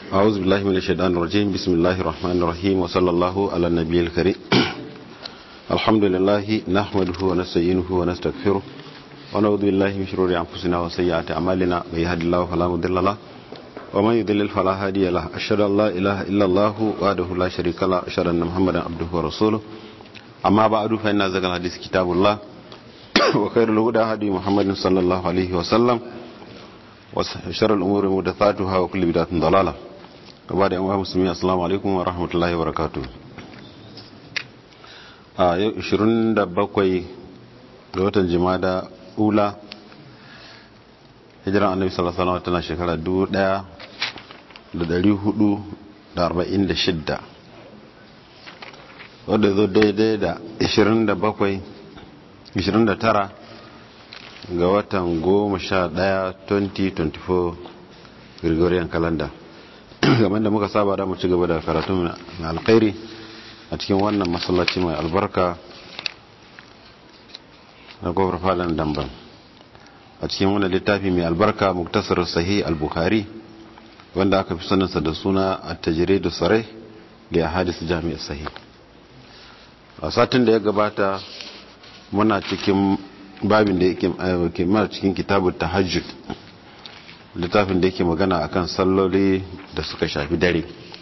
أعوذ بالله من الشيطان الرجيم بسم الله الرحمن الرحيم وصلى الله على النبي الكريم الحمد لله نحمده ونستعينه ونستغفره ونعوذ بالله من شرور أنفسنا وسيئات أعمالنا من يهد الله فلا مضل له ومن يضلل فلا هادي له أشهد أن لا إله إلا الله وحده لا شريك له أشهد أن محمدا عبده ورسوله أما بعد فإن أزكى الحديث كتاب الله وخير الهدى هدي محمد صلى الله عليه وسلم وشر الأمور محدثاتها وكل بدعة ضلالة gaba da yan musulmi assalamu alaikum wa rahmatullahi wa barakatu a yau 27 ga watan jimada ula hijiran annabi sallallahu alaihi wasallam tana shekara 1446 wadda zo daidai da 27 29 ga watan 11 2024 gregorian calendar game da muka saba da mu ci gaba da karatu na alkhairi a cikin wannan masallaci mai albarka na kofar falon damban a cikin wannan littafi mai albarka muktasar sahih al-bukhari wanda aka fi saninsa da suna at-tajrid sarai da hadis jami'ar sahih a satin da ya gabata muna cikin babin da yake mara cikin kitabun tahajjud littafin da yake magana akan salloli da suka shafi dare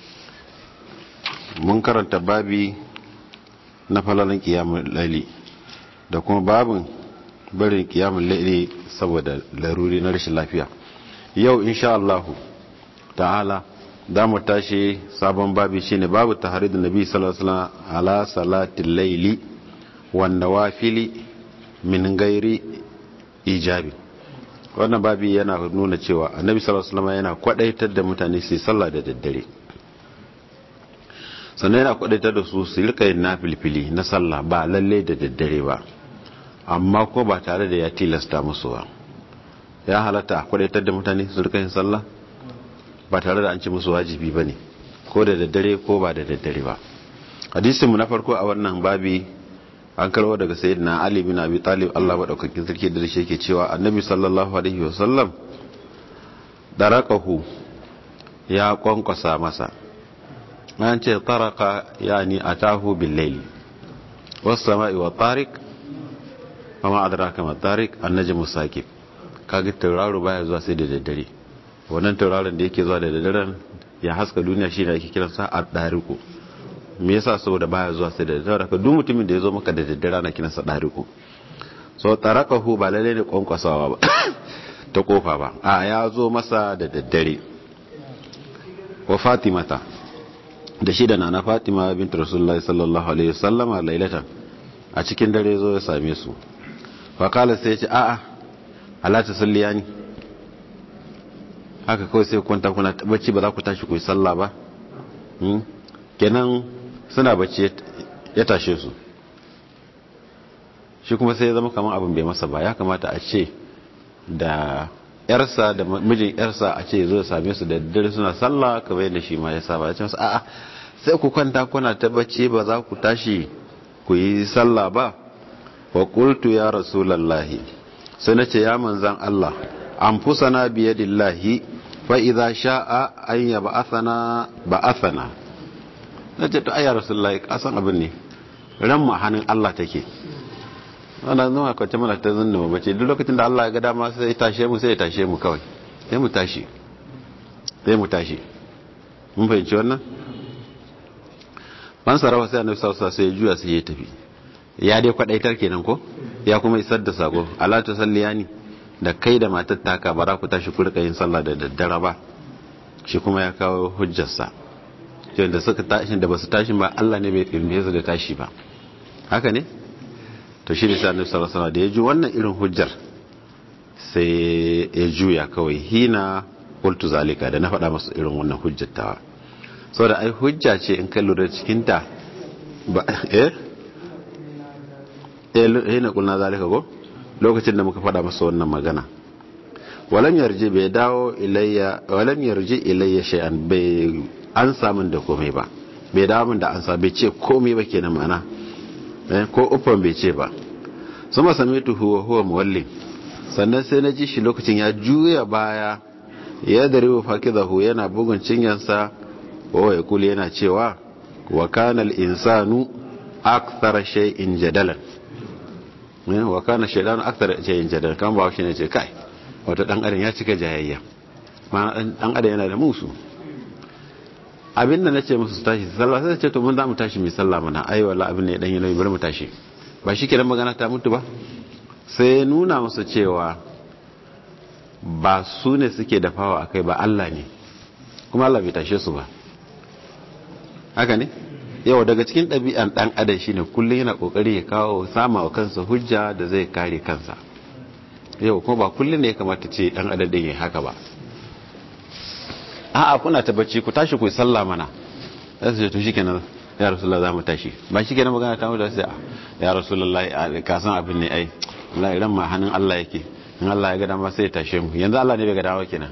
mun karanta babi na falalin kiyamun laili da kuma babin barin kiyamun laili saboda laruri na rashin lafiya yau insha Allah ta'ala da mu tashi sabon babi shine babu taharidu nabi sallallahu alaihi wasallam ala salatil laili wan nawafili min gairi ijabi wannan babi yana nuna cewa annabi sallallahu alaihi wasallam yana kwadaitar da mutane su sallah da daddare sannan yana kwadaitar da su su rika yin nafilfili na sallah ba lalle da daddare ba amma ko ba tare da ya tilasta musu ba ya halatta kwadaitar da mutane su rika yin sallah ba tare da an ci musu wajibi ba ne ko da daddare ko ba da daddare ba hadisinmu na farko a wannan babi an karwa daga sayyidina ali bin abi talib Allah madaukakin sarki da shi yake cewa annabi sallallahu alaihi wasallam darakahu ya kwankwasa masa an ce taraka yani atahu bil layl was sama'i wa tariq wa ma adraka ma tariq an-najm saqib kaga tauraro baya zuwa sai da daddare wannan tauraron da yake zuwa da daddaren ya haska duniya shine ake kiransa ad-dariqu me yasa saboda baya zuwa sai da daddare ka duk mutumin da ya zo maka da daddare ana kiransa dariku so tarakahu ba lalle ne kwankwasawa ba ta kofa ba a ya zo masa da daddare wa fatimata da shi da nana fatima bint rasulullahi sallallahu alaihi wasallam a lailatan a cikin dare zo ya same su fa kala sai ya ce a'a ala ta salliyani haka kawai sai kwanta kuna bacci ba za ku tashi ku yi sallah ba kenan suna bacci ya tashe su shi kuma sai ya zama kamar abin bai masa ba ya kamata a ce da yarsa da mijin yarsa a ce zo same su da dare suna sallah kamar yadda shi ma ya saba ya ce masu a'a sai ku kwanta kuna ta bacci ba za ku tashi ku yi sallah ba wa qultu ya rasulallahi sai nace ya manzan Allah anfusana biyadillahi fa idza sha'a an yab'athana ba'athana na ce to ayya rasulullahi kasan abin ne ran mu hannun Allah take wannan zuwa kwace mana ta zunna mu bace duk lokacin da Allah ya ga dama sai ya tashe mu sai ya tashe mu kawai sai mu tashi sai mu tashi mun fahimci wannan ban sarawa sai annabi sallallahu alaihi sai ya juya sai ya tafi ya dai kwadaitar kenan ko ya kuma isar da sako ala ta salliyani da kai da matar taka bara ku tashi ku rika yin sallah da daddare ba shi kuma ya kawo hujjarsa da suka tashi da basu tashi ba Allah ne bai firme su da tashi ba haka ne to shi ne sai annabi sallallahu alaihi da ya ji wannan irin hujjar sai ya juya kawai hina qultu zalika da na faɗa masa irin wannan hujjar tawa saboda ai hujja ce in ka lura cikin ta ba eh eh hina qulna zalika ko lokacin da muka faɗa masa wannan magana walam yarji bai dawo ilayya walam yarji ilayya shay'an bai an samun da komai ba bai damun da an sa bai ce komai ba kenan mana ko uffan bai ce ba sama same tu huwa huwa muwallin sannan sai na ji shi lokacin ya juya baya yadribu fakidahu yana bugun cinyansa wa yaqulu yana cewa wa kana al-insanu akthara shay'in jadalan wa kana shaytanu akthara shay'in jadalan kan ba shi ne ce kai wato dan adam ya cika jayayya ma dan adam yana da musu abinda nace musu tashi sallah sai ce to mun za mu tashi mai sallah mana ai wallahi abin ne dan yi bari mu tashi ba shi kenan magana ta mutu ba sai nuna musu cewa ba su ne suke dafawa akai ba Allah ne kuma Allah bai tashe su ba haka ne yau daga cikin ɗabi'an ɗan adam shine kullum yana ƙoƙari ya kawo sama wa kansa hujja da zai kare kansa yau kuma ba kullum ne ya kamata ce ɗan adam ɗin ya haka ba a'a kuna ta bacci ku tashi ku yi sallah mana sai su ce to shikenan ya rasulullah za mu tashi ba shi kenan magana ta mutu sai ya rasulullah ka san abin ne ai wallahi ran ma hannun Allah yake in Allah ya ga dama sai ya tashe mu yanzu Allah ne bai ga dama kenan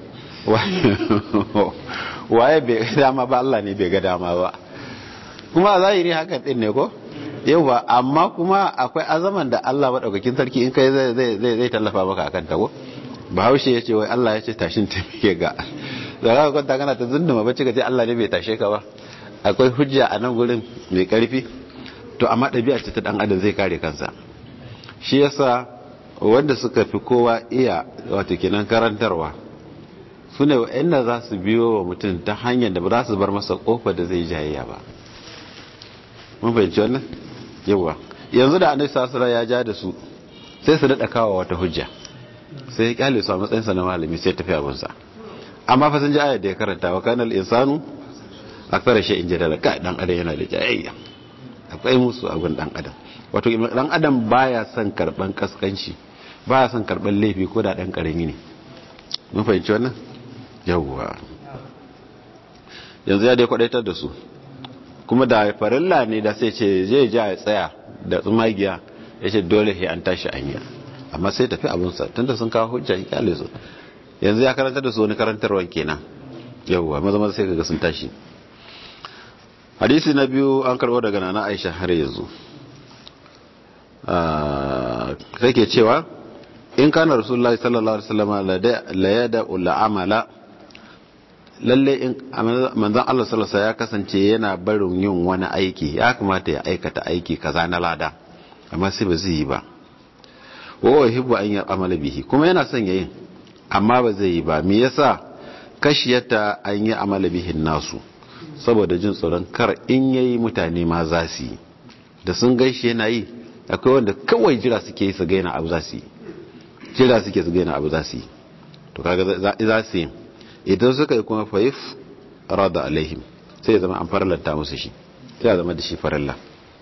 waye bai ga dama ba Allah ne bai ga dama ba kuma a zahiri hakan din ne ko yau ba amma kuma akwai azaman da Allah maɗaukakin sarki in kai zai tallafa maka akan ta ko bahaushe ya ce wai Allah ya ce tashin taimake ga da za ka kwanta kana ta zunduma bacci ka ce Allah ne bai tashe ka ba akwai hujja a nan gurin mai karfi to amma ɗabi'a ce ta ɗan adam zai kare kansa shi yasa wanda suka fi kowa iya wato kenan karantarwa su ne wa'anda za su biyo wa mutum ta hanyar da ba za su bar masa kofar da zai jayayya ba mun fahimci wannan yawa yanzu da annabi sallallahu ya ja da su sai su dada kawo wata hujja sai ya kyale su a matsayin sa na malami sai tafi abun sa amma fa sun ji ayat da ya karanta wa kanal insanu akthara shay'in jadala ka dan adam yana da jayayya akwai musu abun dan adam wato dan adam baya son karban kaskanci baya son karban laifi ko da dan karami ne mun fahimci wannan yawa yanzu ya dai kwadaitar da su kuma da farilla ne da sai ce zai ja ya tsaya da tsumagiya ya ce dole sai an tashi anya amma sai tafi abunsa tunda sun kawo hujja ya kyale su yanzu ya karanta da su wani karantarwa kenan yawwa maza maza sai kaga sun tashi hadisi na biyu an karbo daga nana aisha har yanzu sai ke cewa in kana rasulullahi sallallahu alaihi wasallam la yada ul amala lalle in manzon Allah sallallahu ya kasance yana barin yin wani aiki ya kamata ya aikata aiki kaza na lada amma sai ba zai yi ba wa yuhibbu an ya'mala bihi kuma yana son yayin amma ba zai yi ba me yasa kashiyata an yi amala bihin nasu saboda jin tsoron kar in yayi mutane ma za su yi da sun gaishe yana yi akwai wanda kawai jira suke yi su gaina abu za su yi jira suke su gaina abu za su yi to kaga za su yi idan suka yi kuma faif rada alaihim sai ya zama an farlanta musu shi sai ya zama da shi farilla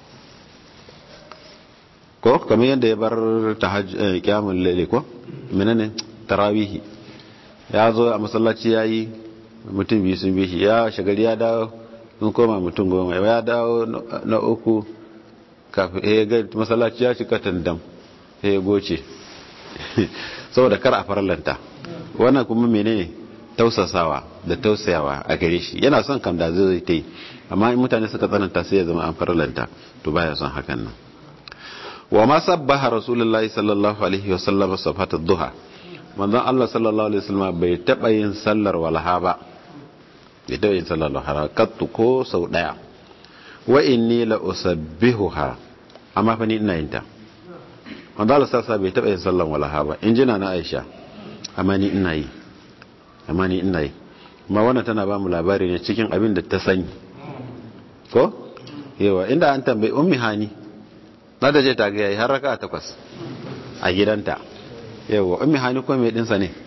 ko kamar yadda ya bar kyamun lele ko menene tarawihi ya zo a masallaci ya yi mutum biyu sun bishi ya shagari ya dawo sun koma mutum goma ya dawo na uku kafin ya ga masallaci ya cika tandam ya goce saboda kar a farallanta wannan kuma menene tausasawa da tausayawa a gare shi yana son kam da zai ta yi amma in mutane suka tsananta sai ya zama an farallanta to baya son hakan nan wa ma sabbaha rasulullahi sallallahu alaihi wasallam safata duha manzon Allah sallallahu alaihi wasallam bai taba yin sallar walha ba bai taba yin sallar walha kattu ko sau daya wa inni la usabbihuha amma fa ni ina yin ta manzon Allah sallallahu bai taba yin sallar walha ba in jina na Aisha amma ni ina yi amma ni ina yi amma wannan tana ba mu labari ne cikin abin da ta sani ko yawa inda an tambayi ummi hani na da je ta ga yayi har raka takwas a gidanta yawa ummi hani ko mai dinsa ne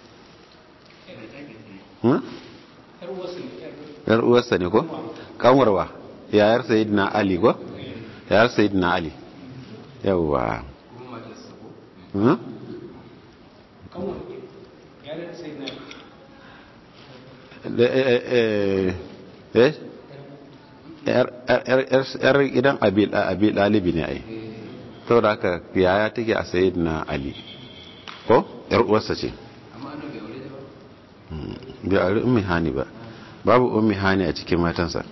yar uwarsa ne ko kanwarwa yayar sayyidina ali ko yayar sayyidina ali yawa yar gidan abi ɗalibi ne ai to da aka yaya take a sayid na ali ko yar uwarsa ce bai aure ummi hani ba babu ummi hani a cikin matansa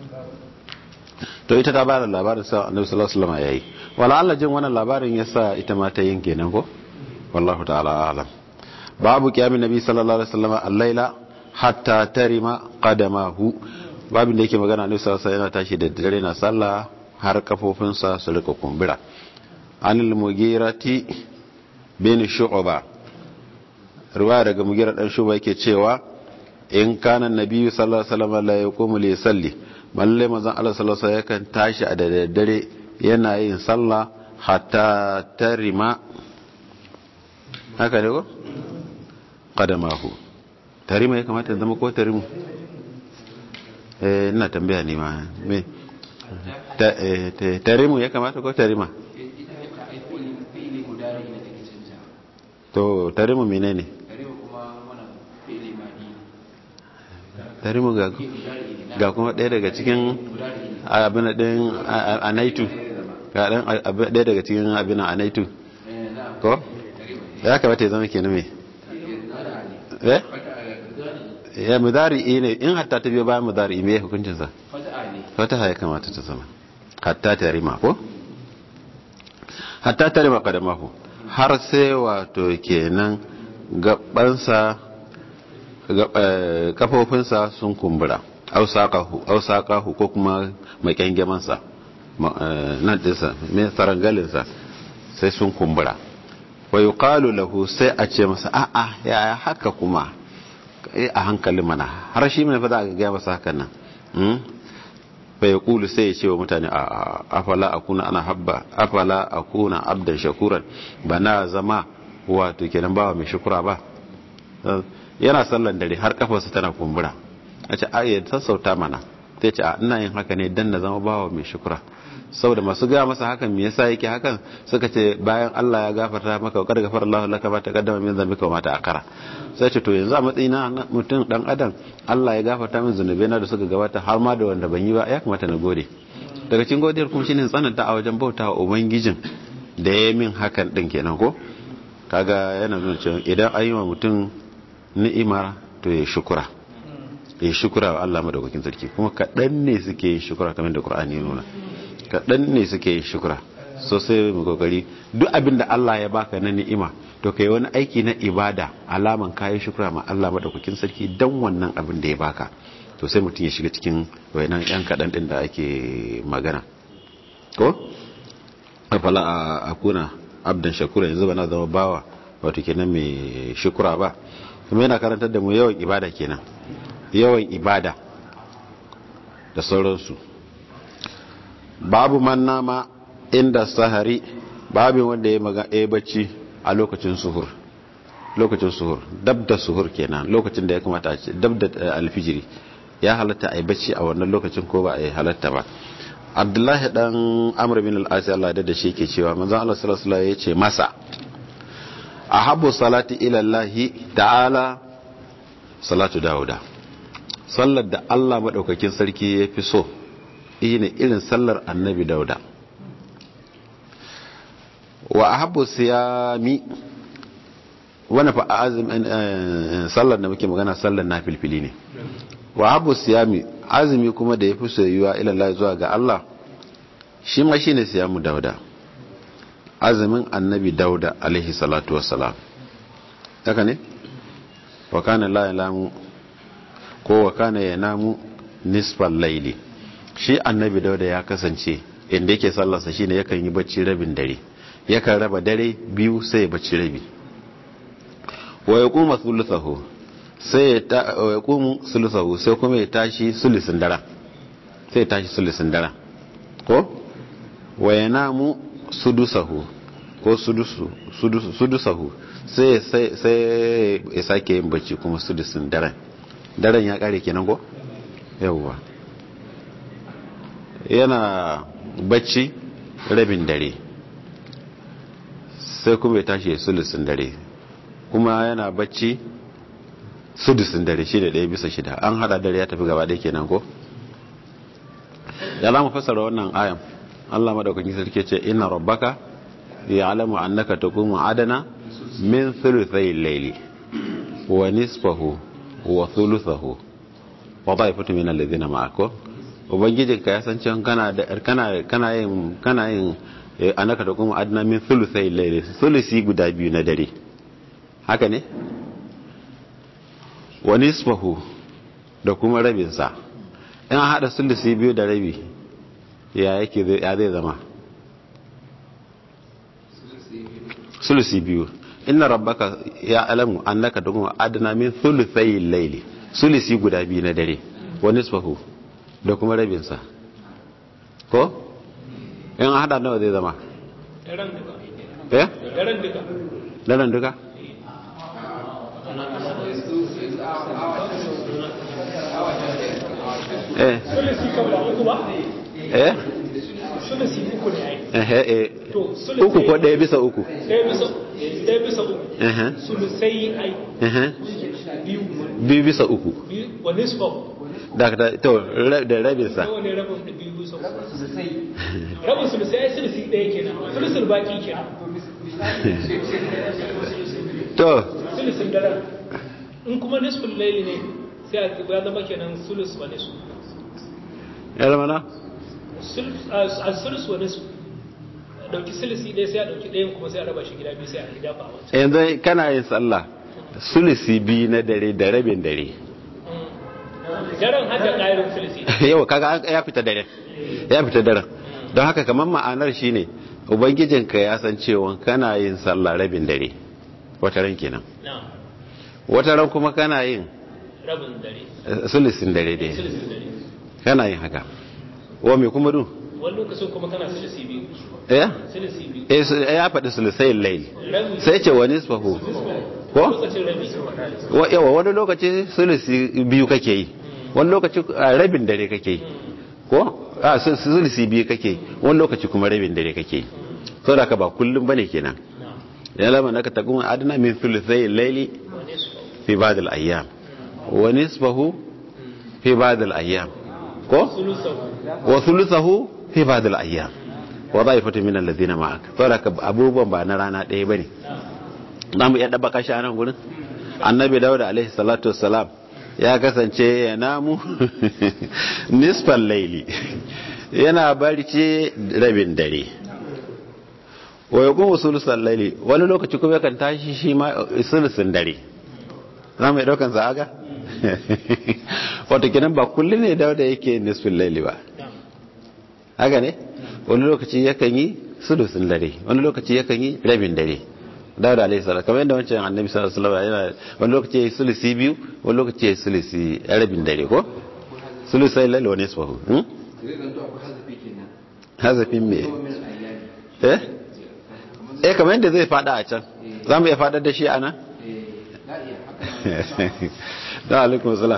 to ita ta ba da labarin sa annabi sallallahu alaihi wasallam yayi wala Allah jin wannan labarin yasa ita ma ta yin kenan ko wallahu ta'ala alam babu kiyamin nabi sallallahu alaihi wasallam al-laila hatta tarima qadamahu babin da yake magana ne sallallahu yana tashi da dare na sallah har kafofinsa su rika kumbura anil mugirati bin shu'ba riwaya daga mugira dan shu'ba yake cewa in kana nabi sallallahu alaihi wasallam la yaqumu li salli malle manzon Allah sallallahu alaihi yakan tashi a da dare yana yin sallah hatta tarima haka ne ko qadamahu tarima ya kamata ya zama ko tarimu eh ina tambaya ne ma me tarimu ya kamata ko tarima to tarimu menene tarimu ga ga kuma ɗaya daga cikin abin ɗin anaitu ga ɗaya daga cikin abin anaitu ko ya kamata ya zama kenan me eh ya mudari ne in hatta ta biyo bayan mudari me hukuncin sa fata ya kamata ta zama hatta ta rima ko hatta ta rima kadamahu har sai wato kenan gabansa kafofinsa sun kumbura ausakahu ko kuma makyangemansa nan dinsa mai tsarangalinsa sai sun kumbura wa yuqalu lahu sai a ce masa a'a yaya haka kuma a hankali mana har shi mai fada ga gaya masa hakan nan fa ya kulu sai ya ce wa mutane a afala akuna ana habba afala akuna abdan shakuran ba na zama wato kenan bawa mai shukura ba yana sallan dare har kafarsa tana kumbura a ce ayyar sassauta mana sai ce a ina yin haka ne dan na zama bawa mai shukura saboda masu gaya masa hakan me yasa yake hakan suka ce bayan Allah ya gafarta maka wa gafara Allah laka ba taqaddama min dhanbika wa ma ta'akkara sai ce to yanzu a matsayina mutum dan adam Allah ya gafarta min zunubai na da suka gabata har ma da wanda ban yi ba ya kamata na gode daga cikin godiyar kuma shine tsananta a wajen bautawa ubangijin da ya min hakan din kenan ko kaga yana nuna cewa idan an yi wa mutum ni'ima to ya shukura ya shukura wa Allah madaukakin sarki kuma kaɗan ne suke yin shukura kamar da Qur'ani ya nuna kaɗan ne suke yin shukura so sai mu kokari duk abin da Allah ya baka na ni'ima to kai wani aiki na ibada alaman kayan shukura ma Allah madaukakin sarki dan wannan abin da ya baka to sai mutum ya shiga cikin wayannan yan kaɗan din da ake magana ko afala a akuna abdan shakura yanzu bana zama bawa wato kenan mai shukura ba kuma yana karantar da mu yawan ibada kenan yawan ibada da sauransu babu man nama inda sahari babu wanda ya maga ya bacci a lokacin suhur lokacin suhur dab da suhur kenan lokacin da ya kamata a ce dab da alfijiri ya halatta a yi bacci a wannan lokacin ko ba a yi halatta ba abdullahi dan amr bin al-asi Allah da shi ke cewa manzon Allah sallallahu alaihi wasallam ya ce masa ahabbu salati ila Allah ta'ala salatu dauda sallar da Allah madaukakin sarki ya fi so ne irin sallar annabi dauda wa ahabbu siyami wani fa azum sallar da muke magana sallar na filfili ne wa ahabbu siyami azumi kuma da yafi soyuwa ila Allah zuwa ga Allah shi ma shine siyamu dauda azumin annabi dauda alaihi salatu wassalam haka ne wa kana la yalamu ko wa kana yanamu nisfal laili shi annabi dauda ya kasance inda yake sallarsa shine yakan yi bacci rabin dare yakan raba dare biyu sai ya bacci rabi wa yaquma thuluthahu sai ya ta wa yaqumu thuluthahu sai kuma ya tashi sulusin dara sai ya tashi sulusin dara ko wa yanamu sudusahu ko sudusu sudusahu sai sai ya sake yin bacci kuma sudusin daren daren ya kare kenan ko yawwa yana bacci rabin dare sai kuma ya tashi ya sulusin dare kuma yana bacci sudusin dare shi da ɗaya bisa shida an hada dare ya tafi gaba ɗaya kenan ko ya lamu fasara wannan ayan Allah madaukakin sarki ce inna rabbaka ya'lamu annaka taqumu adana min thuluthay al-layli wa nisfahu wa thuluthahu wa ta'ifatu min alladhina ma'akum ubangijinka ya san cewa kana da kana kana yin kana yin annaka taqumu adana min thuluthay al-layli thulusi guda biyu na dare haka ne wa nisfahu da kuma rabinsa in haɗa sulusi biyu da rabi ya yake ya zai zama sulusi biyu inna rabbaka ya alamu annaka dukkan adana min thuluthai layli sulusi guda biyu na dare wa nisfahu da kuma rabinsa ko in hada nawa zai zama daren duka eh daren duka daren duka eh sulisi kan ba uku ba eh sulisi uku ne ai eh eh to sulisi uku ko ɗaya bisa uku ɗaya bisa ɗaya bisa uku eh sulisai ai eh biyu biyu bisa uku biyu wa nisfa da da to ra- da rabinsa nawa ne rabin da biyu bisa uku rabin sulisai ai sulisi ɗaya kenan sulisin baki kenan to sulisin daren in kuma nisfin laili ne sai a ya zama kenan sulis wa nisfu ya zama na Sul- a a sulus wa nisfu a ɗauki sulisi ɗaya sai a ɗauki ɗayan kuma sai a raba shi gida biyu sai a dafa a wancan yanzu kana yin sallah sulisi biyu na dare da rabin dare daren hada ƙayarin sulisi yau kaga an- ya fita dare ya fita dare don haka kamar ma'anar shine ubangijinka ya san cewa kana yin sallah rabin dare wata ran kenan na wata ran kuma kana yin rabin dare eh, sulisin dare dai sulisi dare kana yin haka wa me kuma dun wani lokacin kuma kana sulisi biyu eh sulisi biyu eh su- ya faɗi sulisai layl rabi sai ce wani nisfahu ko lokacin rabi Wa- yawa wani lokaci sulisi biyu kake yi wani lokaci a rabin dare kake yi ko a su- sulisi biyu kake yi wani lokaci kuma rabin dare kake yi so da ka ba kullum bane kenan na ya lama naka taqum adna min thuluthai layli wani su fi ba'd al-ayyam wa nisfahu fi ba'd al-ayyam ko sulusahu wa thuluthahu fi ba'd al-ayyam wa da'ifatu min alladhina ma'ak so da ka abubuwan ba na rana ɗaya bane za mu iya ɗaba kashi a nan gurin annabi dawuda alaihi salatu wassalam ya kasance ya namu nisfan laili yana barci rabin dare wa ya kuma sulusan laili wani lokaci kuma yakan tashi shi ma sulusun dare za mu iya ɗaukan sa aga wata kinan ba kullum ne dawuda yake nisfin laili ba haka ne wani lokaci yakan yi sulusun dare wani lokaci yakan yi rabin dare dawud alaihi salam kamar yadda wancan annabi sallallahu alaihi wasallam yana wani lokaci yayi sulusi biyu wani lokaci yayi sulusi rabin dare ko sulusai lalle wani isfahu hmm zai zanto akwai hazafi kenan hazafin me kuma min ayyami eh eh kamar yadda zai fada a can za mu iya fadar da shi a nan eh la iya haka da alaikum salam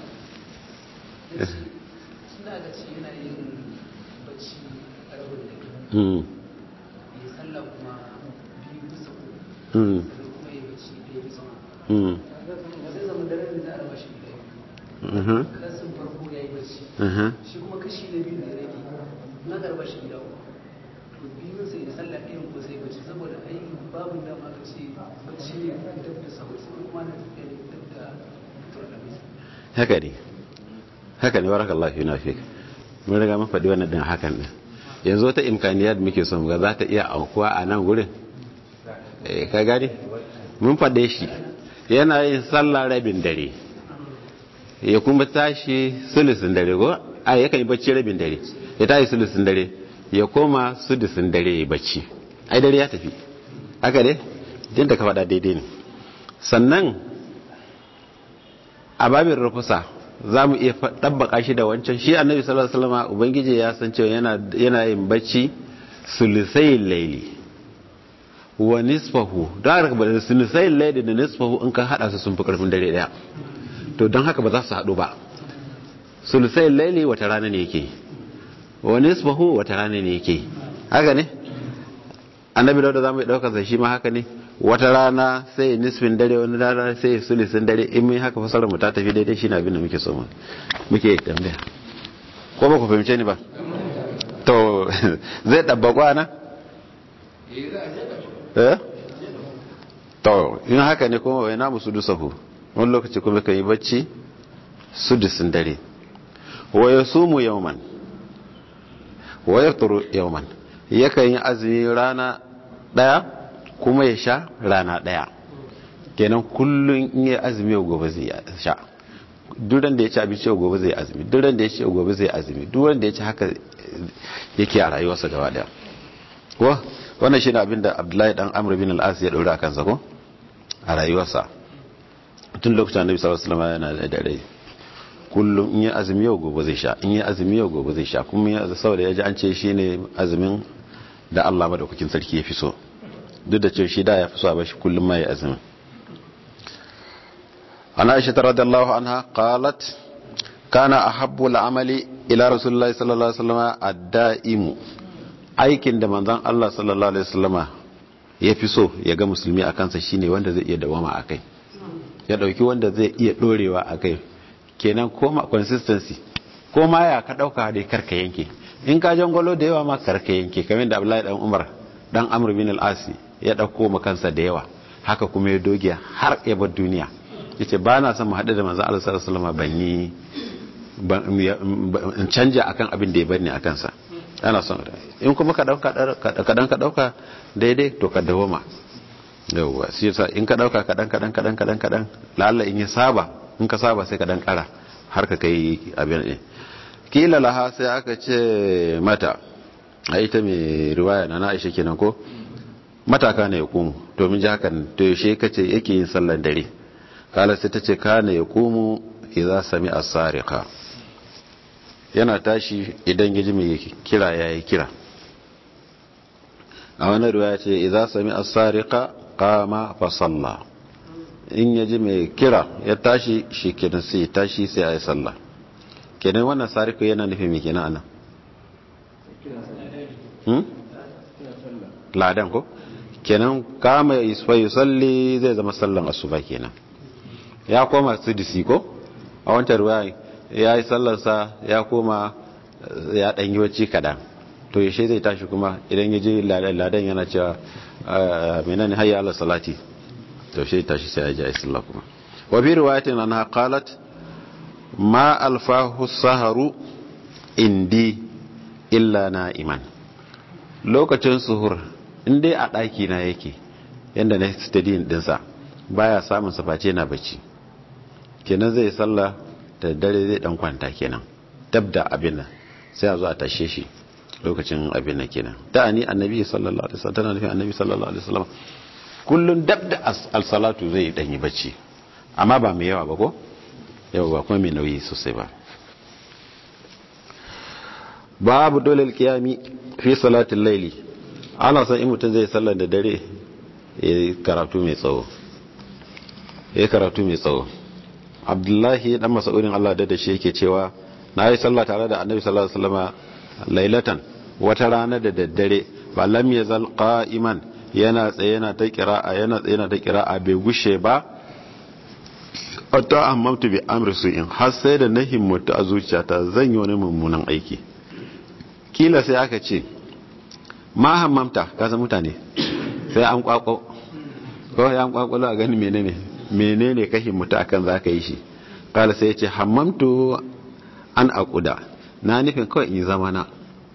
suna da ci yana yin bacci a rabin da ke hmm ya sallah kuma biyu bisa uku hmm sannan kuma ya bacci ɗaya bisa uku hmm zai zama daren da za a raba shi gida biyu mhm kasan farko ya yi bacci mhm shi kuma kashi na biyu da ya rage na ga raba shi gida uku to biyun sai da sallah ɗayan ko sai bacci saboda ai babu dama aka ce bacci ne dab da sahur sai kuma na tafiya ne dab da fitar da misa haka ne haka ne barakallahu fi nafik mun riga mun faɗi wannan din hakan din yanzu wata imkaniyar da muke son ga za ta iya aukuwa a nan gurin eh ka gane mun faɗe shi yana yin sallah rabin dare ya kuma tashi sulusun dare ko a yakan yi bacci rabin dare ya tashi sulusun dare ya koma sudusun dare ya bacci ai dare ya tafi haka ne din da ka faɗa daidai ne sannan a babin rufusa za mu iya ɗabbaka shi da wancan shi annabi sallallahu alaihi wasallam ubangiji ya san cewa yana yana yin bacci sulusai laili wa nisfahu da haka ba sulusai laili da nisfahu in ka hada su sun fi karfin dare daya to don haka ba za su haɗu ba sulusai laili wata rana ne yake wa nisfahu wata rana ne yake haka ne annabi da za mu ɗaukar sa shi ma haka ne wata rana sai nisfin dare wani rana sai sulisin dare in mun haka fasarar mu ta tafi daidai shine abin da muke so mu muke tambaya ko ba ku fahimce ni ba to zai dabba kwana eh to in haka ne kuma wai namu su dusahu wani lokaci kuma kan yi bacci sudusin dare wa yasumu yawman wa yafturu yawman yakan yi azumi rana daya kuma ya sha rana daya kenan kullum in yi azumi yau gobe zai sha duran da ya ci abinci yau gobe zai azumi duran da ya ci yau gobe zai azumi duran da ya ci haka yake a rayuwarsa gaba daya ko wannan shi ne abin da abdullahi dan amr bin al-as ya daura kansa ko a rayuwarsa tun lokacin annabi sallallahu alaihi wasallam yana da dare kullum in yi azumi yau gobe zai sha in yi azumi yau gobe zai sha kuma ya saboda ya ji an ce shi ne azumin da Allah madaukakin sarki ya fi so duk da cewa shi da ya fi so a bashi kullum ma ya azumi ana aisha radiyallahu anha qalat kana ahabbu al-amali ila rasulullahi sallallahu alaihi wasallam ad-da'imu aikin da manzon Allah sallallahu alaihi wasallam ya fi so ya ga musulmi a kansa shine wanda zai iya dawama akai ya dauki wanda zai iya dorewa akai kenan koma consistency ko ma ya ka dauka dai karka yanke in ka jangolo da yawa ma karka yanke kamar da Abdullahi dan Umar dan Amr bin al-Asi ya dauko ma kansa da yawa haka kuma ya doge har ya bar duniya yace ba na son mu haɗu da manzon Allah sallallahu alaihi wasallam ban yi in canja akan abin da ya bani akan sa ana son in kuma ka dauka kadan ka dauka daidai to ka dawoma yawwa shi yasa in ka dauka kadan kadan kadan kadan kadan lalla in ya saba in ka saba sai ka dan kara har ka kai abin din kila laha sai aka ce mata a ita mai riwaya na Aisha kenan ko mataka ne ya kumu domin ji hakan to yaushe kace yake yin sallar dare kala sai ta ce kana ya kumu idza sami as-sariqa yana tashi idan yaji mai kira yayi kira a wani riwaya ce idza sami as-sariqa qama fa salla in yaji mai kira ya tashi shi kenan sai tashi sai ayi sallah kenan wannan sariqa yana nufin me kenan anan hmm ladan ko kenan kama yusalli zai zama sallan asuba kenan ya koma sidisi ko a wancan ruwa ya yi sallarsa ya koma ya ɗanyi wacce kaɗan to yashe zai tashi kuma idan ya je ladan yana cewa menene hayya ala salati to shi tashi sai ya ji a sallah kuma wa bi riwayatin anha qalat ma alfahu saharu indi illa na'iman lokacin suhur in dai a ɗaki na yake yadda na stadium ɗinsa baya samun saface na bacci kenan zai sallah da dare zai dan kwanta kenan dab da abin nan sai a zo a tashe shi lokacin abin nan kenan da ani annabi sallallahu alaihi wasallam tana nufin annabi sallallahu alaihi wasallam kullun dab da al-salatu zai dan yi bacci amma ba mai yawa ba ko yawa ba kuma mai nauyi sosai ba babu dole alkiyami fi salatin laili ana son in mutum zai sallar da dare ya karatu mai tsawo ya karatu mai tsawo abdullahi dan masaurin Allah da shi yake cewa na yi sallah tare da annabi sallallahu alaihi wasallam lailatan wata rana da daddare ba lam yazal qa'iman yana tsaye yana ta qira'a yana tsaye yana ta qira'a bai gushe ba hatta ammamtu bi amri su'in har sai da na himmatu a zuciyata zan yi wani mummunan aiki kila sai aka ce ma hammamta ka san mutane sai an kwakwa ko ya an kwakwalo a gani menene menene ka himmatu akan zaka yi shi kala sai ya ce hammamtu an akuda na nufin kawai in yi zama na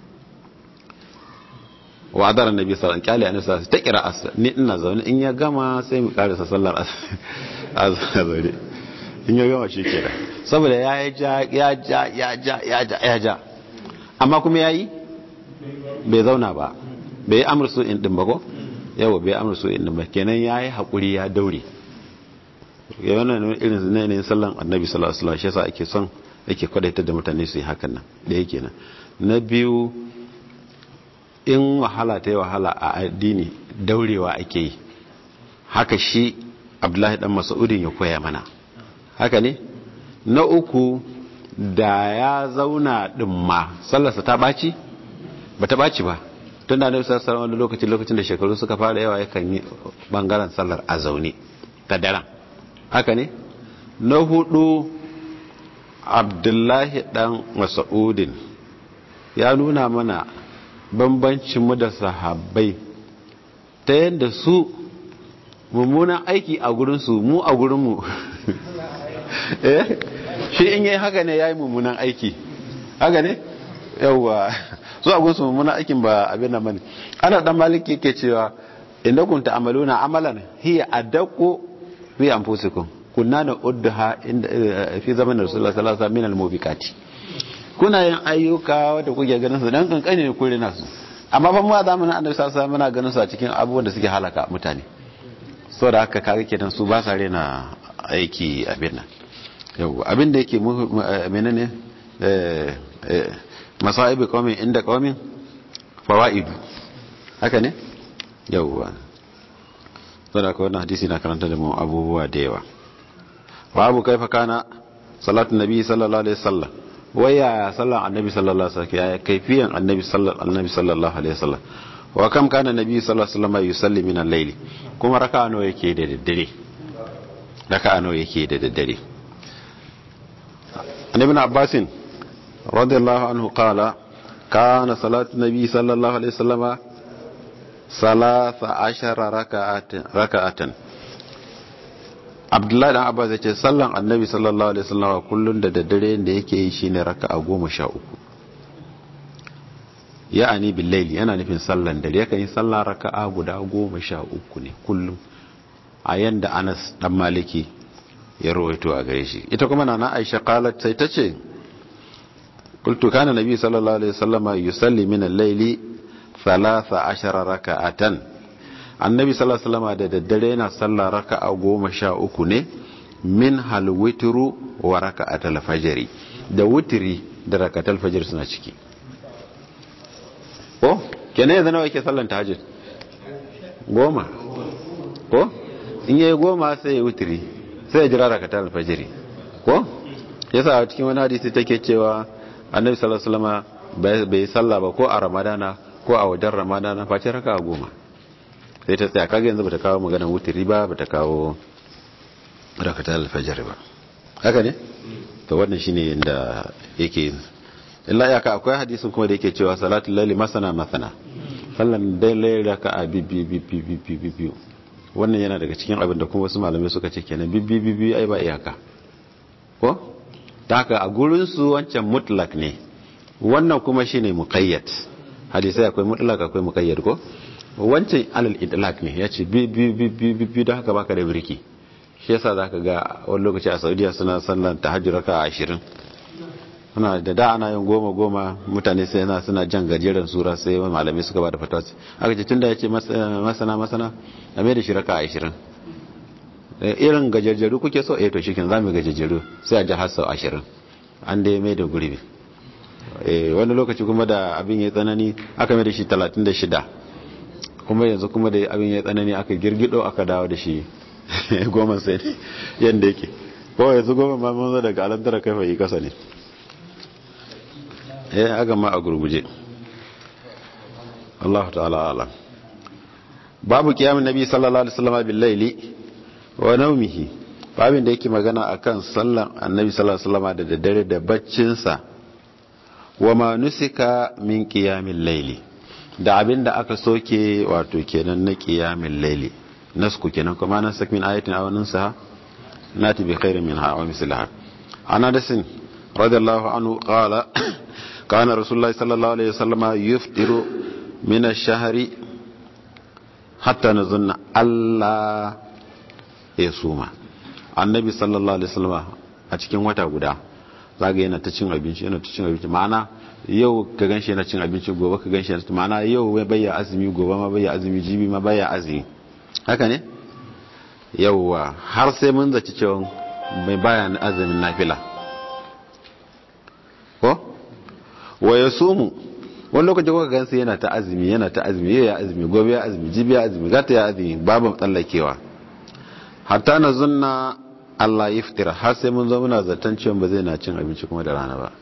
wa adara nabi sallallahu alaihi wasallam kyale ta kira asa ni ina zaune in ya gama sai mu karasa sallar azhar in ya gama shi kenan saboda ya ja ya ja ya ja ya ja ya ja amma kuma yayi bai zauna ba bai yi amursu in din ba ko yawa bai amursu in din ba kenan yayi hakuri ya daure ya wannan irin ne sallan annabi sallallahu alaihi wasallam shi yasa ake son ake kwadaita da mutane su yi hakan nan da yake nan na biyu in wahala ta yi wahala a addini daurewa ake yi haka shi abdullahi dan mas'udin ya koya mana haka ne na uku da ya zauna din ma sallarsa ta baci ba ta baci ba tun da annabi sallallahu alaihi lokacin lokacin da shekaru suka fara yawa yakan yi bangaren sallar a zaune ta daren haka ne na hudu abdullahi dan mas'udin ya nuna mana bambancinmu da sahabbai ta yadda su mummunan aiki a gurinsu mu a gurinmu shi in yi haka ne ya yi mummunan aiki haka ne yauwa su a gurinsu mummunan aikin ba abin da mani ana dan maliki ke cewa inda kun ta'amaluna amalan hiya adaqu fi anfusikum kunna na udduha inda fi zaman rasulullah sallallahu alaihi wasallam min al-mubiqati kuna yin ayyuka da kuke ganin su dan kankane ne kun rena su amma fa mu a zamanin annabi sallallahu alaihi wasallam muna ganin su a cikin abubuwan da suke halaka mutane saboda haka kaga kenan su ba sa rena aiki abin nan yau abin da yake menene eh eh masaibi qaumin inda qaumin fawaidu haka ne yauwa saboda haka wannan hadisi na karanta da mu abubuwa da yawa babu kaifa kana salatu nabi sallallahu alaihi wasallam waya sallan annabi sallallahu alaihi wasallam ya kaifiyan annabi sallallahu annabi sallallahu alaihi wasallam wa kam kana nabi sallallahu alaihi wasallam yusalli min al-layl kuma raka'a nawa yake da daddare raka'a nawa yake da daddare annabi ibn abbas radiyallahu anhu qala kana salatu nabi sallallahu alaihi wasallam salasa ashara raka'atan raka'atan abdullahi dan abbas ya ce sallan annabi sallallahu alaihi wasallam kullun da daddare da yake yi shine raka'a goma sha uku ya'ani billaili yana nufin sallan dare yakan yi sallan raka'a guda goma sha uku ne kullum a yanda anas dan maliki ya rawaito a gare shi ita kuma nana aisha qalat sai ta ce qultu kana nabi sallallahu alaihi wasallam yusalli min al-layli 13 raka'atan annabi sallallahu alaihi wasallam da daddare yana sallah raka'a goma sha uku ne min hal witru wa raka'atul fajri da wutiri da raka'atul fajr suna ciki ko kenan yanzu nawa yake sallan tahajjud goma ko in yayi goma sai ya wutiri sai ya jira raka'atul fajr ko yasa a cikin wani hadisi take cewa annabi sallallahu alaihi wasallam bai sallah ba ko a ramadana ko a wajen ramadana face raka'a goma sai ta tsaya kaga yanzu bata kawo maganar wutiri ba bata kawo rakatar alfajar ba haka ne to wannan shine inda yake illa ya ka akwai hadisin kuma da yake cewa salatul laili masana masana sallan dai raka a bibbi bibbi bibbi bibbi wannan yana daga cikin abin da kuma wasu malamai suka ce kenan bibbi bibbi ai ba iyaka ko ta haka a gurin su wancan mutlak ne wannan kuma shine muqayyad hadisai akwai mutlak akwai muqayyad ko wancan alal idlak ne ya ce bi bi bi bi bi don haka baka da birki shi yasa zaka ga wani lokaci a saudiya suna sallan tahajjud raka ashirin suna da da ana yin goma goma mutane sai yana suna jan gajeren sura sai malamai suka ba da fatawa aka ce tunda ya ce masana masana a mai da shi raka ashirin irin gajejjeru kuke so eh to shi kin zamu gajejjeru sai a ji har sau ashirin an dai mai da gurbi wani lokaci kuma da abin ya tsanani aka mai da shi talatin da shida kuma yanzu kuma da abin ya tsanani aka girgido aka dawo da shi goma sai ne yadda yake ko yanzu goma ma mun zo daga alantara kai fa yi kasa ne eh aka ma a gurguje Allah ta'ala alam babu kiyamin nabi sallallahu alaihi wasallam bil laili wa naumihi babin da yake magana akan sallan annabi sallallahu alaihi wasallam da daddare da baccin sa wa ma nusika min qiyamil laili da abin da aka soke wato kenan na kiyamin laili nasku kenan kuma nan sak min ayatin aw nunsaha nati bi khairin minha aw mislaha ana dasin radiyallahu anhu qala kana rasulullah sallallahu alaihi wasallam yuftiru min ash-shahri hatta nazunna alla yasuma annabi sallallahu alaihi wasallam a cikin wata guda zaga yana ta cin abinci yana ta cin abinci ma'ana yau ka ganshi yana cin abinci gobe ka ganshi yana ma'ana yau bai bayya azumi gobe ma bayya azumi jibi ma bayya azumi haka ne yauwa har sai mun zaci cewa mai baya azumin nafila ko wa ya sumu wani lokaci kuka gansu yana ta azumi yana ta azumi yau ya azumi gobe ya azumi jibi ya azumi gata ya azumi babu tsallakewa hatta na zunna Allah ya fitira har sai mun zo muna zaton cewa ba zai na cin abinci kuma da rana ba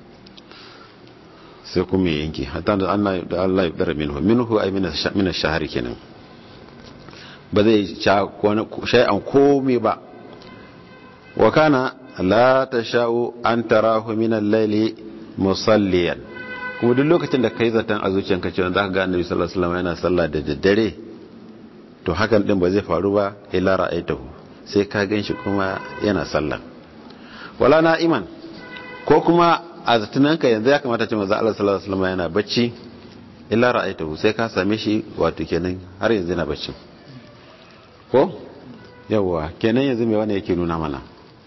sai kuma ya yanke hatta da Allah ya fitira minhu minhu ay min ash-shahr kenan ba zai shay'an komai ba wa kana la tasha'u an tarahu min al-layli musalliyan kuma duk lokacin da kai zaton a zuciyanka cewa zaka ga Annabi sallallahu alaihi wasallam yana sallah da daddare to hakan din ba zai faru ba illa ra'aitahu sai ka ganshi kuma yana sallah wala na'iman ko kuma a zatunanka yanzu ya kamata ce manzo Allah sallallahu alaihi wasallam yana bacci illa ra'aitahu sai ka same shi wato kenan har yanzu yana bacci ko yawwa kenan yanzu mai wani yake nuna mana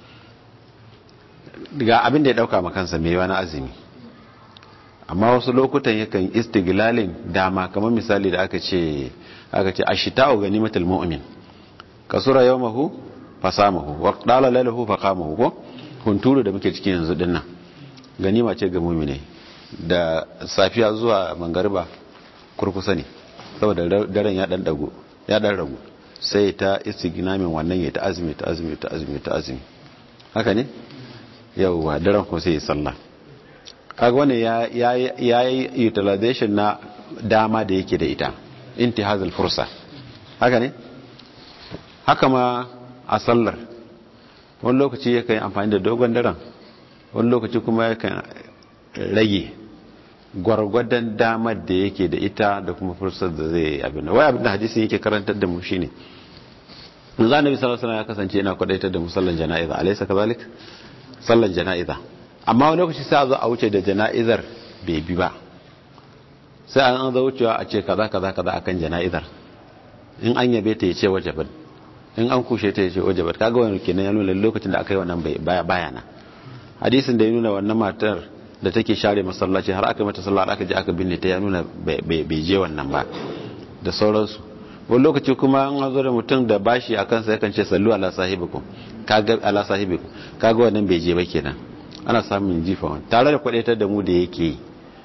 ga abin da ya dauka makansa mai wani azumi amma wasu lokutan yakan istiglalin dama kamar misali da aka ce aka ce ashita'u ganimatul mu'min kasura yawmahu fasamahu wa qala lailahu faqamahu ko hunturu da muke cikin yanzu dinnan ganima ce ga mu'mine da safiya zuwa mangariba kurkusa ne saboda daren ya dan dago ya dan ragu sai ta istignamin wannan ya ta azumi ta azumi ta azumi ta azumi haka ne yauwa daren kuma sai ya sallah kaga wannan ya yi utilization na dama da yake da ita intihazul fursa haka ne haka ma a sallar wani lokaci yakan yi amfani da dogon daren wani lokaci kuma yakan rage gwargwadon damar da yake da ita da kuma fursar da zai abin da wai abin da hadisin yake karantar da mu shine manzo annabi sallallahu alaihi ya kasance yana kwadaitar da musallan jana'iza alaysa kazalik sallan jana'iza amma wani lokaci sai a zo a wuce da jana'izar bai bi ba sai an zo wucewa a ce kaza kaza kaza akan jana'izar in an yabe ta yace wajabat in an kushe ta yace wajabat kaga wani kenan ya nuna lokacin da aka yi wannan baya bayana hadisin da ya nuna wannan matar da take share masallaci har aka mata sallah aka je aka binne ta ya nuna bai je wannan ba da sauransu wani lokaci kuma an zo da mutum da bashi a kansa yakan ce sallu ala sahibikum kaga ala sahibikum kaga wannan bai je ba kenan ana samun jifa wani tare da kwadaitar da mu da yake yi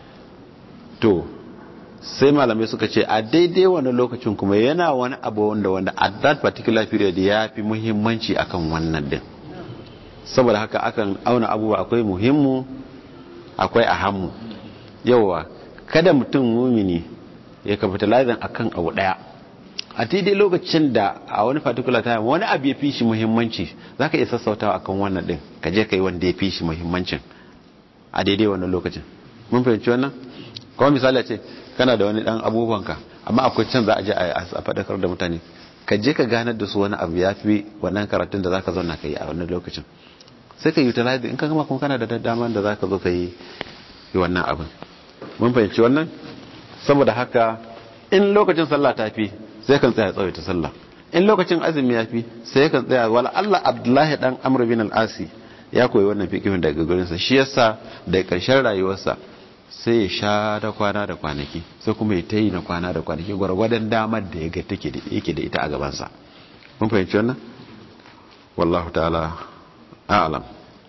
to sai malamai suka ce a daidai wani lokacin kuma yana wani abu wanda wanda at that particular period ya fi muhimmanci akan wannan din saboda haka akan auna abubuwa akwai muhimmu akwai ahammu yawa kada mutum mumini ya capitalizing akan abu daya a daidai lokacin da a wani particular time wani abu ya fi shi muhimmanci za ka iya sassautawa akan wannan din ka je ka yi wanda ya fi shi muhimmancin a daidai wannan lokacin mun fahimci wannan kuma misali ce kana da wani dan abubuwanka amma akwai can za a je a faɗakar da mutane ka je ka ganar da su wani abu ya fi wannan karatun da za ka zauna ka yi a wannan lokacin sai ka utilize in ka gama kuma kana da daman da za ka zo ka yi wannan abin mun fahimci wannan saboda haka in lokacin sallah ta fi sai kan tsaya tsawaita sallah in lokacin azumi ya fi sai kan tsaya wala Allah Abdullahi dan Amr bin al-Asi ya koyi wannan fiqhin daga gurin sa shi yasa da karshen rayuwarsa sai ya sha da kwana da kwanaki sai kuma ya tayi na kwana da kwanaki gwargwadon damar da ya ga take da yake da ita a gaban sa mun fahimci wannan wallahu ta'ala a'lam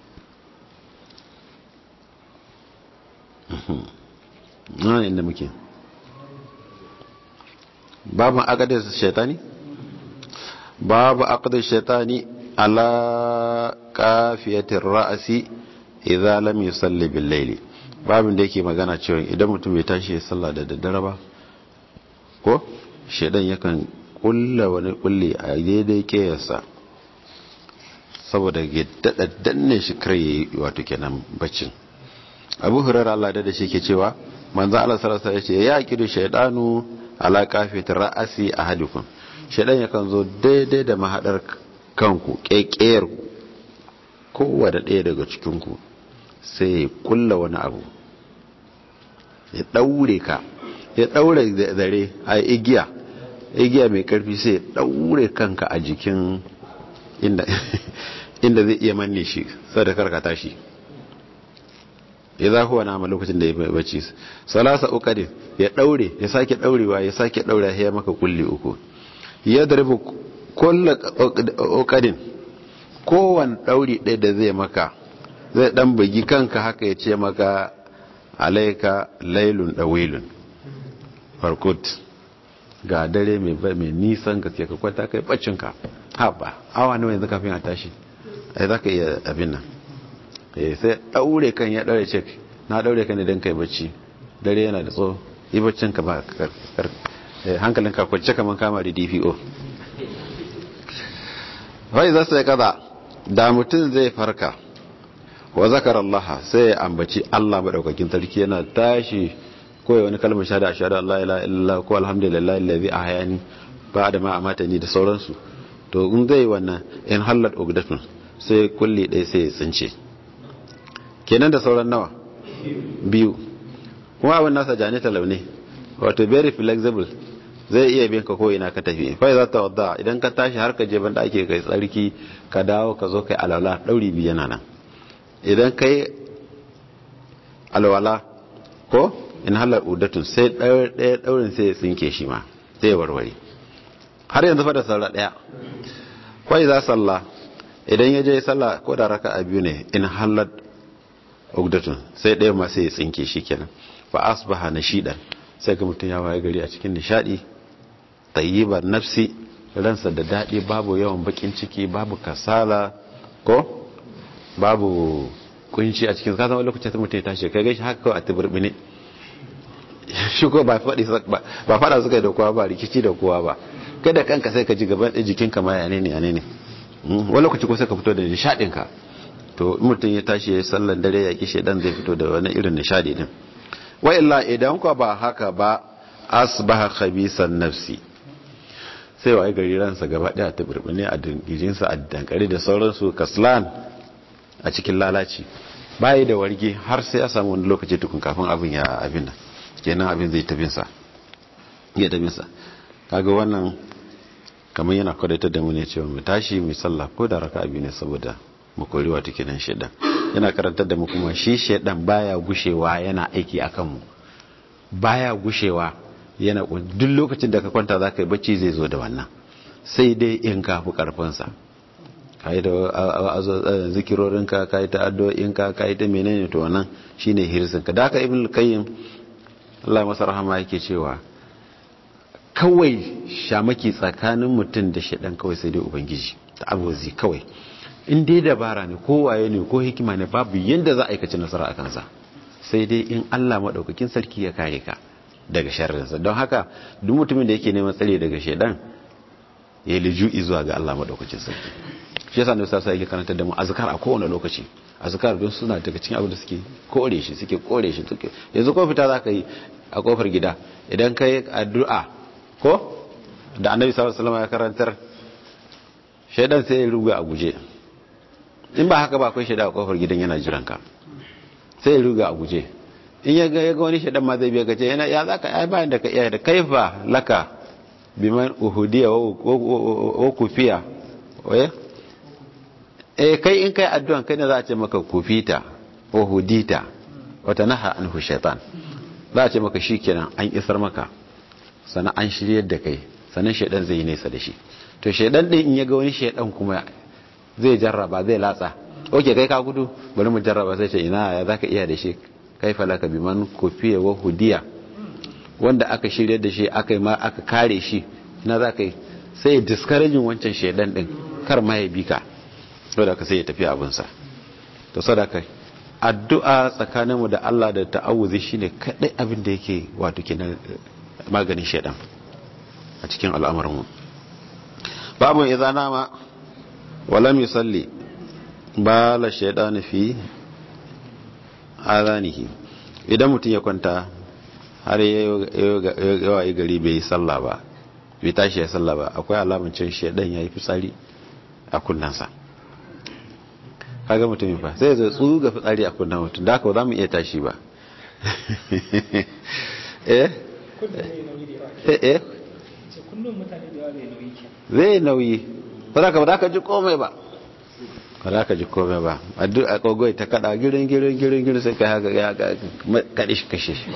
nan inda muke babu aqdar shaitani babu aqdar shaitani ala kafiyatir ra'si idza lam yusalli bil layli babin da yake magana cewa idan mutum bai tashi ya sallah da daddare ba ko shaidan yakan kulla wani kulli a daidai kiyarsa saboda ya dada danne shi kar yayi wato kenan baccin abu hurairar Allah da shi ke cewa manzo Allah sallallahu alaihi wasallam ya kidu shaydanu ala kafit ra'asi ahadukum shaydan yakan zo daidai da mahadar kanku kekeyar kowa da ɗaya daga cikin ku sai ya kulla wani abu ya daure ka ya daure zare a igiya igiya mai karfi sai ya daure kanka a jikin inda inda zai iya manne shi sadakar ka tashi ya za huwa nama lokacin da ya bacci salasa ukadin ya daure ya sake daurewa ya sake daura ya maka kulli uku ya darbu kulla ukadin kowane dauri ɗaya da zai maka zai dan bugi kanka haka ya ce maka alaika lailun dawilun farkut ga dare mai nisan gaske ka kwanta kai baccinka haɓa awa nawa yanzu kafin a tashi ai za ka iya abin nan sai daure kan ya daure cek na daure kan idan kai bacci dare yana da tso yi baccin ka ba hankalin ka kwance kaman kama da DPO wai za su yi kaza da mutum zai farka wa zakar Allah sai ya ambaci Allah madaukakin sarki yana tashi ko ya wani kalmar shahada ashhadu an la ilaha illallah ko alhamdulillahi allazi ahyani ba'da ma amatani da sauransu to in zai wannan in hallat ugdatun sai kulli ɗaya sai ya tsince kenan da sauran nawa biyu kuma abin nasa jani talau ne wato very flexible zai iya bin ka ko ina ka tafi fa za ta wadda idan ka tashi har ka je banda ake kai tsarki ka dawo ka zo kai alwala dauri biyu yana nan idan kai alwala ko in halar udatun sai ɗaya ɗaurin sai ya tsinke shi ma sai ya warware har yanzu fa da sallah ɗaya kwai za sallah idan ya je sallah ko da raka a biyu ne in halar udatun sai ɗaya ma sai ya tsinke shi kenan fa asbaha nashidan sai ga mutum ya waye gari a cikin nishadi tayyiban nafsi ransa da daɗi babu yawan bakin ciki babu kasala ko babu kunci a cikin kasan wani lokacin mutum ya tashi kai gaishe haka kawai a tibirbi ne shi ko ba fada suka yi da kowa ba rikici da kowa ba kai da kanka sai ka ji gaban ɗin jikinka ma yane ne yane ne wani lokaci ko sai ka fito da nishaɗinka to mutum ya tashi ya yi sallan dare ya kishe dan zai fito da wani irin nishaɗi din wa illa idan ko ba haka ba asbaha khabisan nafsi sai wa gari ransa gaba daya ta burbune a dingijinsa a dankare da sauransu kaslan a cikin lalaci bayi da warge har sai ya samu wani lokaci tukun kafin abin ya abin nan kenan abin zai tabin sa ya tabin sa kaga wannan kamar yana kwadatar da mu ne cewa mu tashi mu sallah ko da raka'a biyu ne saboda mu kori wato kenan shedan yana karantar da mu kuma shi shedan baya gushewa yana aiki akan mu baya gushewa yana duk lokacin da ka kwanta za ka yi bacci zai zo da wannan sai dai in ka fi karfinsa ka yi da zikirorinka ka yi ta addu'o'inka ka yi ta menene to wannan shine hirsinka da aka ibn qayyim Allah masa rahama yake cewa kawai shamaki tsakanin mutum da shaɗan kawai sai dai ubangiji ta abuzi kawai in dai dabara ne ko waye ne ko hikima ne babu yadda za a aikaci nasara a kansa sai dai in Allah maɗaukakin sarki ya kare ka daga sharrinsa don haka duk mutumin da yake neman tsare daga shaidan ya liju'i zuwa ga Allah maɗaukakin sarki shi yasa ne sassa yake karanta da mu azkar a kowane lokaci azkar don suna daga cikin abin da suke kore shi suke kore shi suke yanzu ko fita za ka yi a kofar gida idan ka yi addu'a ko da annabi sallallahu alaihi wasallam ya karantar shaidan sai ya ruga a guje in ba haka ba akwai shaida a kofar gidan yana jiran ka sai ya ruga a guje in ya ga ya ga wani shaidan ma zai biya gace yana ya zaka ai bayan da ka iya da kaifa laka biman uhudiya wa kufiya waye eh kai in kai addu'an kai ne za a ce maka kufita uhudita wata naha anhu shaitan za a ce maka shikenan an isar maka sannan an shiryar da kai sannan shaidan zai yi nesa da shi to shaidan din in ya ga wani shaidan kuma zai jarraba zai latsa oke kai ka gudu bari mu jarraba sai ce ina ya zaka iya da shi kai falaka biman kufiya wa hudiya wanda aka shirya da shi aka yi ma aka kare shi na za ka yi sai ya diskarajin wancan shaidan din kar ma ya bi ka wadda ka sai ya tafi abinsa to sadaka addu'a tsakaninmu da Allah da ta'awuzi shine kadai abin da yake wato kenan maganin shaidan a cikin al'amarmu babu idza nama wa lam yusalli bala shaytan fi adanihi idan mutum ya kwanta har yawa yi gari bai yi sallah ba bai tashi ya sallah ba akwai alamun cin shaidan ya yi fitsari a kunnansa kaga mutumin fa sai zai tsu ga fitsari a kunnan mutum da haka ba za mu iya tashi ba eh eh zai nauyi ba za ka ba za ka ji komai ba ba za ka ji komai ba a kogoi ta kada girin girin girin girin sai ka haka ya kaɗi shi kashe shi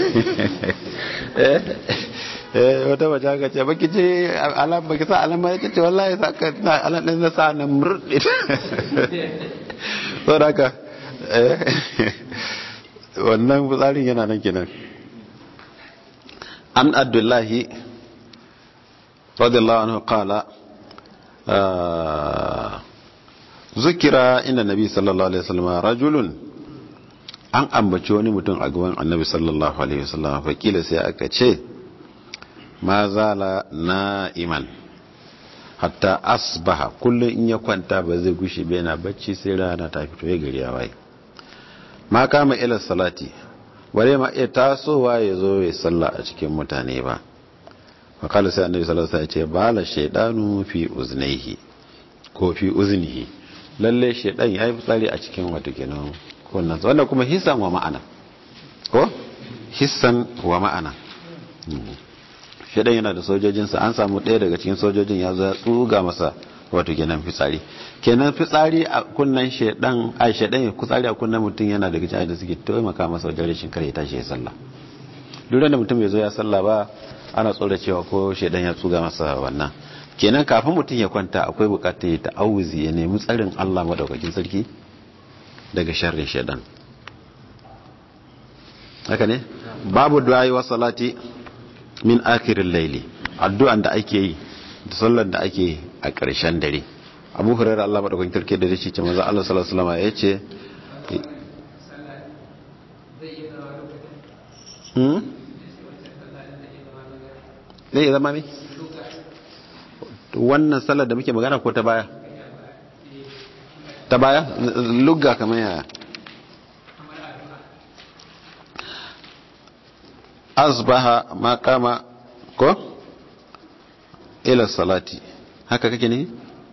wata mace haka ce baki ce alam baki sa alam ba ya ce wallahi sa ka na alam ɗin na sa na murɗe so da haka wannan fitsarin yana nan kenan an abdullahi radiyallahu anhu qala zukira inda nabi sallallahu alaihi wasallam rajulun an ambaci wani mutum a gaban annabi sallallahu alaihi wasallam fakila sai aka ce ma zala na'iman hatta asbaha kullum in ya kwanta ba zai gushe bai na bacci sai rana ta fito ya gari ya waye ma kama ila salati bare ma iya tasowa ya zo ya salla a cikin mutane ba fakala sai annabi sallallahu alaihi wasallam ya ce bala shaydanu fi uznaihi ko fi uznihi lalle shaydan yayi fitsari a cikin wato kenan kunnan wanda kuma hissan wa ma'ana ko hissan wa ma'ana shedan yana da sojojinsa an samu ɗaya daga cikin sojojin ya zo ya tsuga masa wato kenan fitsari kenan fitsari a kunnan shedan a shedan ya fitsari a kunnan mutum yana daga cikin da suke taimaka masa wajen rashin kare tashi ya sallah duk da mutum bai zo ya sallah ba ana tsora cewa ko shedan ya tsuga masa wannan kenan kafin mutum ya kwanta akwai bukatar ya ta'awuzi ya nemi tsarin Allah madaukakin sarki daga sharrin shedan haka ne babu du'a'i wa salati min akirin laili addu'an da ake yi da sallar da ake yi a ƙarshen dare abu hurairar Allah madaukakin sarki da shi ce maza Allah sallallahu alaihi wasallam ya ce hmm zai zama me wannan sallar da muke magana ko ta baya ta baya lugga kamar yaya asbaha ma kama ko ila salati haka kake ne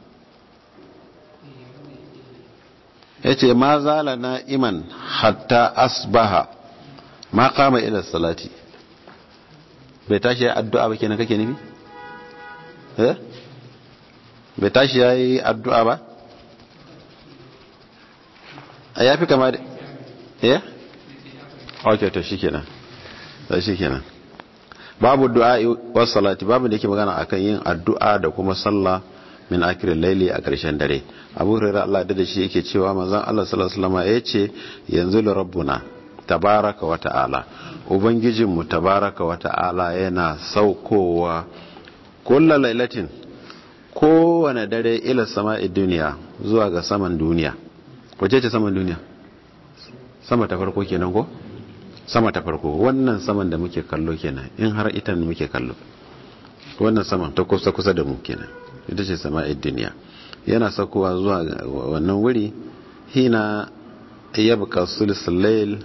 yace ma zala na iman hatta asbaha ma kama ila salati bai tashi addu'a ba kenan kake nufi eh bai tashi yayi addu'a ba a yafi kama da eh okay to shikenan sai shikenan babu du'a was salati babu da yake magana akan yin addu'a da kuma sallah min akirin laili a ƙarshen dare abu hurairah Allah da shi yake cewa manzon Allah sallallahu alaihi wasallam yace yanzu li rabbuna tabaraka wa ta'ala ubangijin mu tabaraka wa ta'ala yana saukowa kullu lailatin kowane dare ila sama'i duniya zuwa ga saman duniya wace ce saman duniya sama ta farko kenan ko sama ta farko wannan saman da muke kallo kenan in har ita ne muke kallo wannan saman ta kusa kusa da mu kenan ita ce sama'id duniya yana sakowa zuwa wannan wuri hina yabqa sulsul layl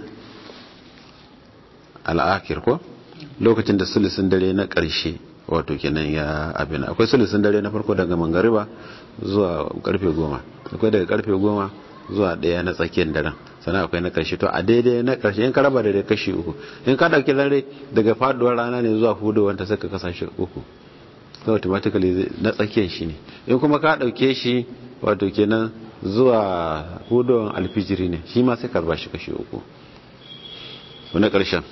al-akhir ko lokacin da sulusun dare na ƙarshe wato kenan ya abin akwai sulusun dare na farko daga mangariba zuwa karfe goma akwai daga karfe goma zuwa daya na tsakiyar daren sannan akwai na karshe to a daidai na karshe in ka raba da kashi uku in ka dauki dare daga faduwar rana ne zuwa hudowar ta saka kasashe uku so automatically na tsakiyar shi ne in kuma ka dauke shi wato kenan zuwa hudowar alfijiri ne shi ma sai ka raba shi kashi uku na karshen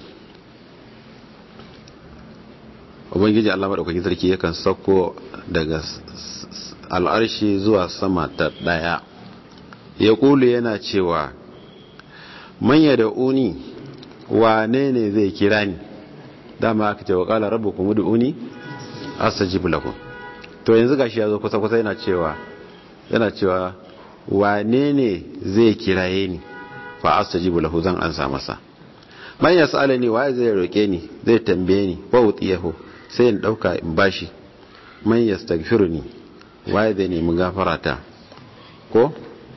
ubangiji Allah madaukakin sarki yakan sauko daga al'arshi zuwa sama ta daya ya kulu yana cewa manya da uni wane ne zai kira ni dama aka ce wa kala rabu kuma da uni astajib lakum to yanzu gashi ya zo kusa kusa yana cewa yana cewa wane ne zai kiraye ni fa astajib lahu zan ansa masa man yasalani waye zai roke ni zai tambaye ni wa utiyahu sai in dauka in bashi man yastaghfiruni waye zai nemi gafarata ko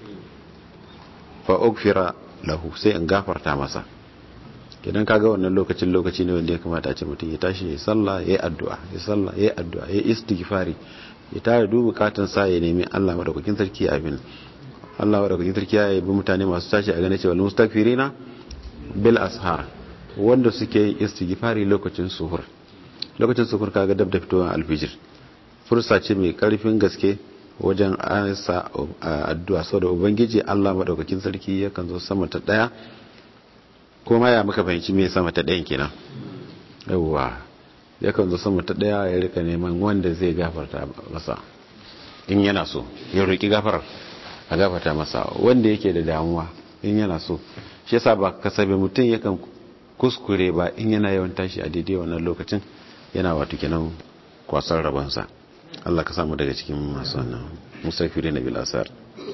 fa ugfira lahu sai in gafarta masa idan kaga wannan lokacin lokaci ne wanda ya kamata a ce mutum ya tashi ya sallah ya addu'a ya sallah ya addu'a ya istighfari ya tare dubu bukatun sa ya nemi Allah madaukakin sarki abin Allah madaukakin sarki ya yi mutane masu tashi a gane cewa mustaghfirina bil ashar wanda suke yin istighfari lokacin suhur lokacin suhur kaga dab da fitowar alfijir fursa ce mai karfin gaske wajen ansa addu'a saboda ubangiji Allah madaukakin sarki yakan zo sama ta daya kuma ya muka fahimci me sama ta dayan kenan yawwa yakan zo sama ta daya ya rika neman wanda zai gafarta masa in yana so ya roki gafarar a gafarta masa wanda yake da damuwa in yana so shi yasa ba kasabe mutum yakan kuskure ba in yana yawan tashi a daidai wannan lokacin yana wato kenan kwasar rabansa Allah ka samu daga cikin masu wannan musafiri na bilasar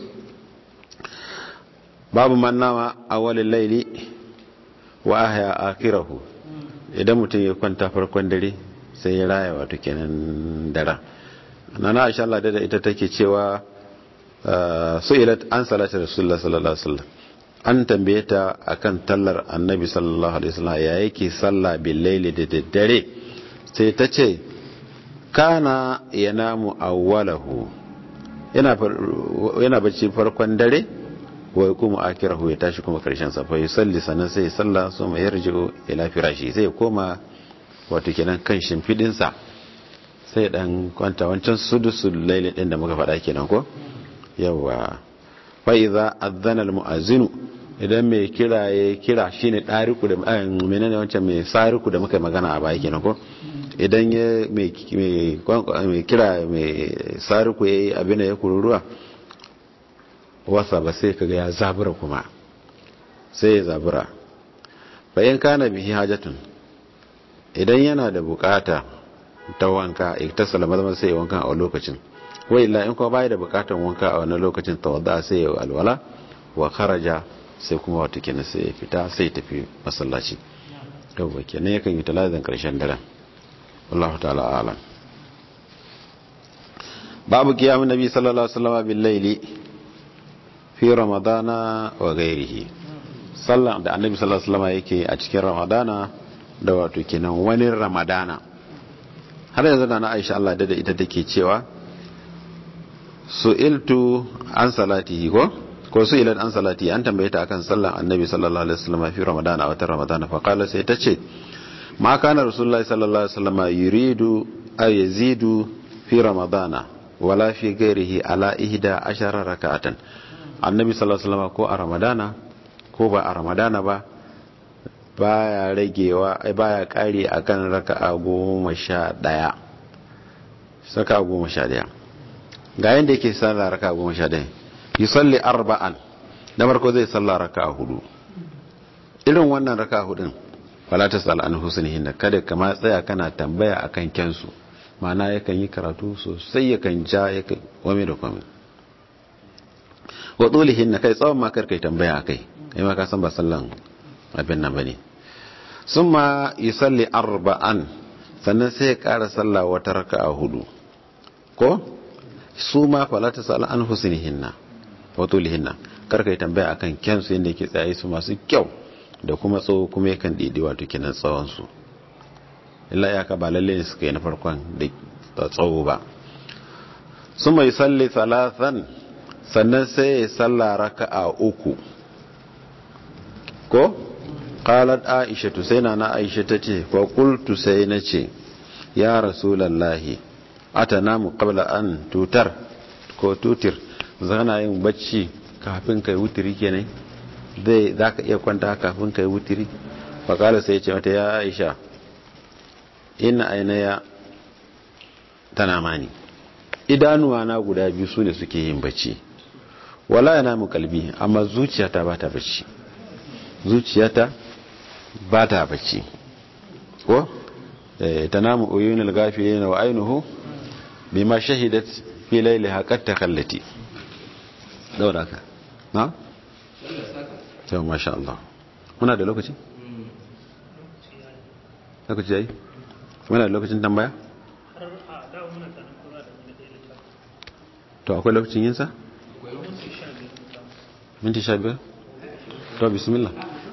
babu mannawa a walin laili wa ahya akirahu idan mutum ya kwanta farkon dare sai ya raya wato kenan dara nana aisha Allah da ita take cewa su'ilat an salatu rasulullah sallallahu alaihi wasallam an tambaye ta akan tallar annabi sallallahu alaihi wasallam ya yake sallah bil laili da daddare sai ta ce kana yanamu awwalahu yana yana bacci farkon dare wa kuma akirahu ya tashi kuma karshen sa fa yusalli sanan sai salla so mai yarji'u ila firashi sai koma wato kenan kan shimfidin sa sai dan kwanta wancan sudusul laili din da muka faɗa kenan ko yawa fa idza adzana al muazzinu idan mai kira ya kira shine dariku da menene wancan mai sariku da muka magana a baya kenan ko idan ya mai kira mai sariku yayi abin da ya kururuwa wasa ba sai kaga ya zabura kuma sai ya zabura bayan kana bihi hajatun idan yana da bukata ta wanka ita salama zama sai wanka a lokacin wai illa in kuma bai da bukatan wanka a wannan lokacin tawadda sai ya alwala wa kharaja sai kuma wata kenan sai ya fita sai tafi masallaci yawwa kenan yakan yi talazin karshen daren wallahu ta'ala alam babu kiyamun nabi sallallahu alaihi wasallam bil laili fi ramadana wa ghairihi sallan da annabi sallallahu alaihi wasallam yake a cikin ramadana da wato kenan wani ramadana har yanzu da na Aisha Allah da ita take cewa su'iltu an salatihi ko ko su ilan an salati an tambaye ta akan sallan annabi sallallahu alaihi wasallam fi ramadana a watan ramadana fa qala sai ta ce ma kana rasulullahi sallallahu alaihi wasallam yuridu ay yazidu fi ramadana wala fi ghairihi ala ihda ashara rak'atan annabi sallallahu alaihi wasallam ko a ramadana ko ba a ramadana ba baya ragewa baya kare akan raka'a goma sha daya saka goma sha daya ga yanda yake sallah raka'a goma sha daya yusalli arba'an da farko zai salla raka'a hudu irin wannan raka'a hudun fala tasal an husnihin kada kama tsaya kana tambaya akan kyansu ma'ana yakan yi karatu sosai yakan ja yakan wame da kwame wa tulihin kai tsawon ma kai tambaya akai kai ma ka san ba sallan abin nan bane summa yusalli arba'an sannan sai ya kara sallah wata raka'a hudu ko su ma fala tasal an husnihinna wato lihinna karka yi tambaya akan kyansu yadda yake tsaye su masu kyau da kuma tsawo kuma yakan didi wato kinan tsawonsu illa ya ka ba lalle ne suka yi na farkon da tsawo ba su mai salli talatan sannan sai ya salla raka a uku ko qalat aisha tu sai na aisha ta ce fa qultu sai na ce ya rasulallahi atanamu qabla an tutar ko tutir zana yin bacci kafin kai wutiri kenan zai za ka iya kwanta kafin kai wutiri fakala sai ce mata ya aisha ina ainiya tana mani idanuwa na guda biyu su ne suke yin bacci wala yana mu kalbi amma zuciyata ba ta bacci zuciyata ba ta bacci ko ta namu uyunil gafi wa ainihu bima shahidat fi lailiha qad takallati daura ka na? yau masha Allah muna da lokaci? lokaci ya yi? muna da lokacin tambaya? to akwai lokacin yinsa? minti sha biyar? to bismillah